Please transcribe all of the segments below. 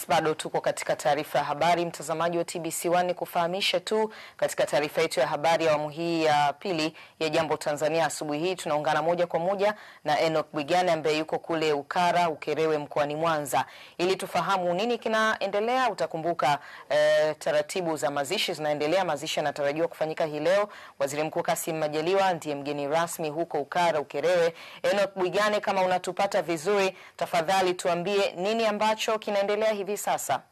bado tuko katika taarifa ya habari, mtazamaji wa TBC1, ni kufahamisha tu katika taarifa yetu ya habari ya awamu hii ya pili ya Jambo Tanzania asubuhi hii tunaungana moja kwa moja na Enoch Bwigane ambaye yuko kule Ukara Ukerewe mkoani Mwanza ili tufahamu nini kinaendelea. Utakumbuka eh, taratibu za mazishi zinaendelea. Mazishi yanatarajiwa kufanyika hii leo. Waziri Mkuu Kassim Majaliwa ndiye mgeni rasmi huko Ukara Ukerewe. Enoch Bwigane, kama unatupata vizuri, tafadhali tuambie nini ambacho kinaendelea hivi sasa.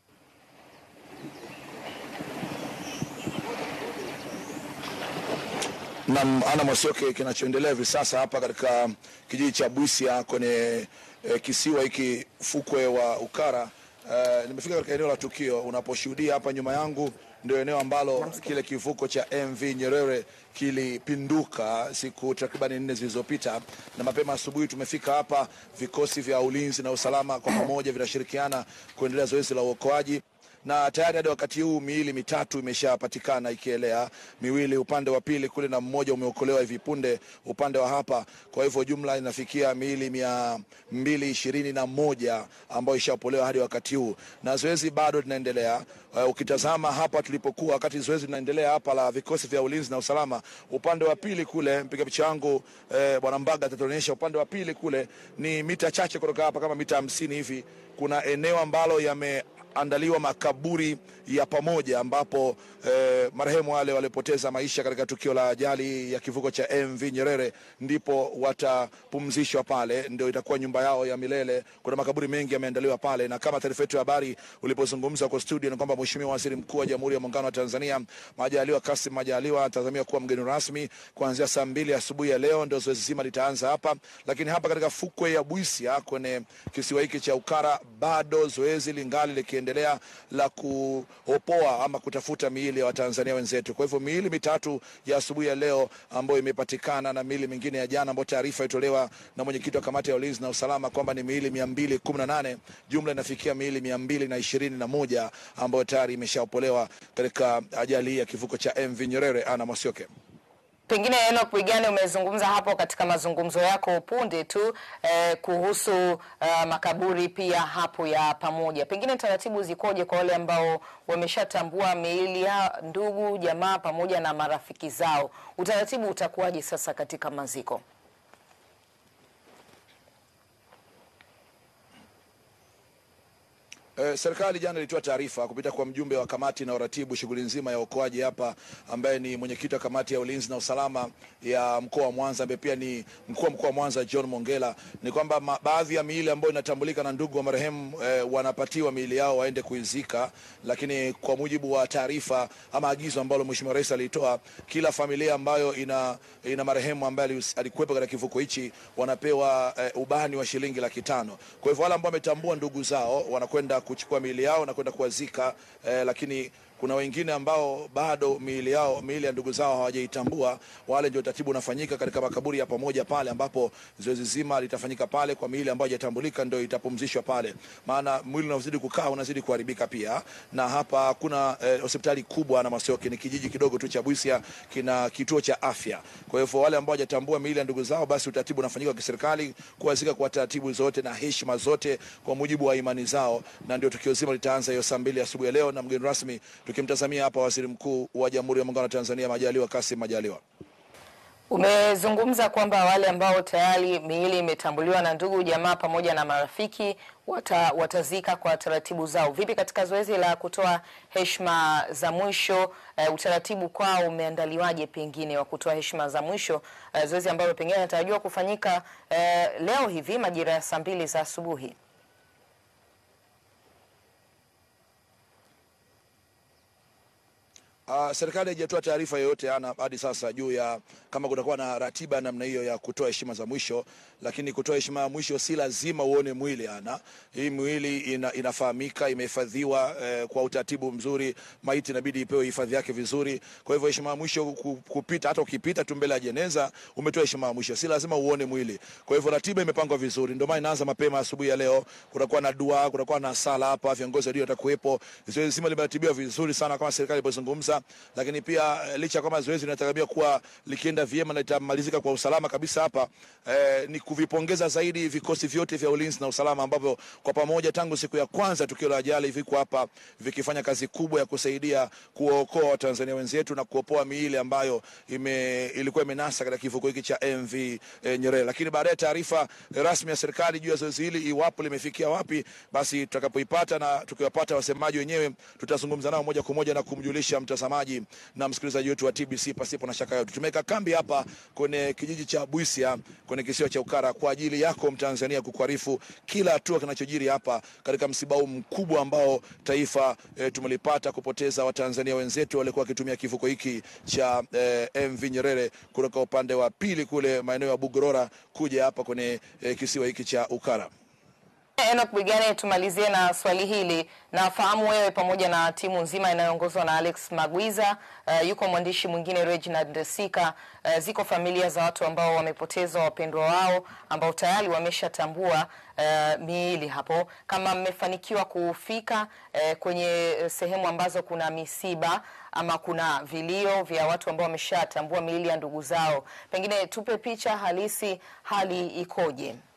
Nam ana Mwasioke, kinachoendelea hivi sasa hapa katika kijiji cha Bwisia kwenye e, kisiwa hiki fukwe wa Ukara. E, nimefika katika eneo la tukio. Unaposhuhudia hapa nyuma yangu ndio eneo ambalo kile kivuko cha MV Nyerere kilipinduka siku takriban nne zilizopita, na mapema asubuhi tumefika hapa. Vikosi vya ulinzi na usalama kwa pamoja vinashirikiana kuendelea zoezi la uokoaji na tayari hadi wakati huu miili mitatu imeshapatikana ikielea, miwili upande wa pili kule na mmoja umeokolewa hivi punde upande wa hapa. Kwa hivyo jumla inafikia miili mia mbili ishirini na moja ambayo ishaopolewa hadi wakati huu, na zoezi bado linaendelea. Uh, ukitazama hapa tulipokuwa wakati zoezi linaendelea hapa la vikosi vya ulinzi na usalama, upande wa pili kule, mpiga picha wangu eh, bwana Mbaga atatuonyesha upande wa pili kule, ni mita chache kutoka hapa, kama mita hamsini hivi, kuna eneo ambalo yame andaliwa makaburi ya pamoja ambapo eh, marehemu wale waliopoteza maisha katika tukio la ajali ya kivuko cha MV Nyerere ndipo watapumzishwa pale, ndio itakuwa nyumba yao ya milele. Kuna makaburi mengi yameandaliwa pale, na kama taarifa yetu ya habari ulipozungumza kwa studio ni kwamba Mheshimiwa Waziri Mkuu wa Jamhuri ya Muungano wa Tanzania Majaliwa Kassim Majaliwa atazamiwa kuwa mgeni rasmi kuanzia saa mbili asubuhi ya leo, ndio zoezi zima litaanza hapa. Lakini hapa katika fukwe ya Bwisia kwenye kisiwa hiki cha Ukara bado zoezi lingali likiendelea la kuopoa ama kutafuta miili ya Watanzania wenzetu. Kwa hivyo miili mitatu ya asubuhi ya leo ambayo imepatikana na miili mingine ya jana ambayo taarifa itolewa na mwenyekiti wa kamati ya ulinzi na usalama kwamba ni miili mia mbili kumi na nane jumla inafikia miili mia mbili na ishirini na moja ambayo tayari imeshaopolewa katika ajali hii ya kivuko cha MV Nyerere. Ana Mwasioke. Pengine Enoch Bwigane, umezungumza hapo katika mazungumzo yako punde tu eh, kuhusu eh, makaburi pia hapo ya pamoja. Pengine taratibu zikoje kwa wale ambao wameshatambua miili ya ndugu jamaa pamoja na marafiki zao? Utaratibu utakuwaje sasa katika maziko? Eh, serikali jana ilitoa taarifa kupita kwa mjumbe wa kamati na uratibu shughuli nzima ya uokoaji hapa, ambaye ni mwenyekiti wa kamati ya ulinzi na usalama ya mkoa wa Mwanza, ambaye pia ni mkuu wa mkoa wa Mwanza John Mongela, ni kwamba baadhi ya miili ambayo inatambulika na ndugu wa marehemu eh, wanapatiwa miili yao waende kuizika, lakini kwa mujibu wa taarifa ama agizo ambalo Mheshimiwa Rais alitoa, kila familia ambayo ina, ina marehemu ambaye alikuwepo katika kivuko hichi wanapewa eh, ubani wa shilingi laki tano. Kwa hivyo wale ambao wametambua ndugu zao wanakwenda kuchukua miili yao na kwenda kuwazika eh, lakini kuna wengine ambao bado miili yao miili ya ndugu zao hawajaitambua. Wale ndio utaratibu unafanyika katika makaburi ya pamoja pale, ambapo zoezi zima litafanyika pale. Kwa miili ambayo haijatambulika ndio itapumzishwa pale, maana mwili unazidi kukaa unazidi kuharibika pia. Na hapa hakuna eh, hospitali kubwa na Masioke, ni kijiji kidogo tu cha Bwisia, kina kituo cha afya. Kwa hivyo wale ambao hawajatambua miili ya ndugu zao, basi utaratibu unafanyika kwa serikali kuwazika kwa taratibu zote na heshima zote kwa mujibu wa imani zao, na ndio tukio zima litaanza hiyo saa mbili asubuhi ya leo na mgeni rasmi tukimtazamia hapa Waziri Mkuu wa Jamhuri ya Muungano wa Tanzania Majaliwa Kassim Majaliwa. Umezungumza kwamba wale ambao tayari miili imetambuliwa na ndugu jamaa pamoja na marafiki wata, watazika kwa taratibu zao. Vipi katika zoezi la kutoa heshima za mwisho uh, utaratibu kwao umeandaliwaje, pengine wa kutoa heshima za mwisho uh, zoezi ambalo pengine linatarajiwa kufanyika uh, leo hivi majira ya saa mbili za asubuhi? Uh, serikali haijatoa taarifa yoyote ana hadi sasa juu ya kama kutakuwa na ratiba ya namna hiyo ya kutoa heshima za mwisho, lakini kutoa heshima ya mwisho si lazima uone mwili ana. Hii mwili ina, inafahamika imehifadhiwa eh, kwa utaratibu mzuri. Maiti inabidi ipewe hifadhi yake vizuri. Kwa hivyo heshima ya mwisho kupita, hata ukipita tu mbele ya jeneza umetoa heshima ya mwisho, si lazima uone mwili. Kwa hivyo ratiba imepangwa vizuri, ndio maana inaanza mapema asubuhi ya leo. Kutakuwa na dua, kutakuwa na sala hapa, viongozi ndio watakuwepo. Zoezi zima limeratibiwa vizuri sana kama serikali ilipozungumza salama, lakini pia eh, licha ya kwamba zoezi linatarajia kuwa likienda vyema na litamalizika kwa usalama kabisa hapa eh, ni kuvipongeza zaidi vikosi vyote vya ulinzi na usalama ambavyo kwa pamoja tangu siku ya kwanza tukio la ajali viko hapa vikifanya kazi kubwa ya kusaidia kuwaokoa Watanzania wenzetu na kuopoa miili ambayo ime, ilikuwa imenasa katika kivuko hiki cha MV eh, Nyerere. Lakini baadaye taarifa rasmi ya serikali juu ya zoezi hili iwapo limefikia wapi, basi tutakapoipata na tukiwapata wasemaji wenyewe tutazungumza nao moja kwa moja na kumjulisha mtazamaji na msikilizaji wetu wa TBC pasipo na shaka yote. Tumeweka kambi hapa kwenye kijiji cha Buisia kwenye kisiwa cha Ukara kwa ajili yako Mtanzania kukuarifu kila hatua kinachojiri hapa katika msiba huu mkubwa ambao taifa e, tumelipata kupoteza Watanzania wenzetu walikuwa wakitumia kivuko hiki cha e, MV Nyerere kutoka upande wa pili kule maeneo ya Bugorora kuja hapa kwenye e, kisiwa hiki cha Ukara. Enoch Bwigane, tumalizie na swali hili. Nafahamu wewe pamoja na timu nzima inayoongozwa na Alex Magwiza, uh, yuko mwandishi mwingine Reginald Sika. Uh, ziko familia za watu ambao wamepoteza wapendwa wao ambao tayari wameshatambua uh, miili hapo. Kama mmefanikiwa kufika uh, kwenye sehemu ambazo kuna misiba ama kuna vilio vya watu ambao wameshatambua miili ya ndugu zao, pengine tupe picha halisi, hali ikoje?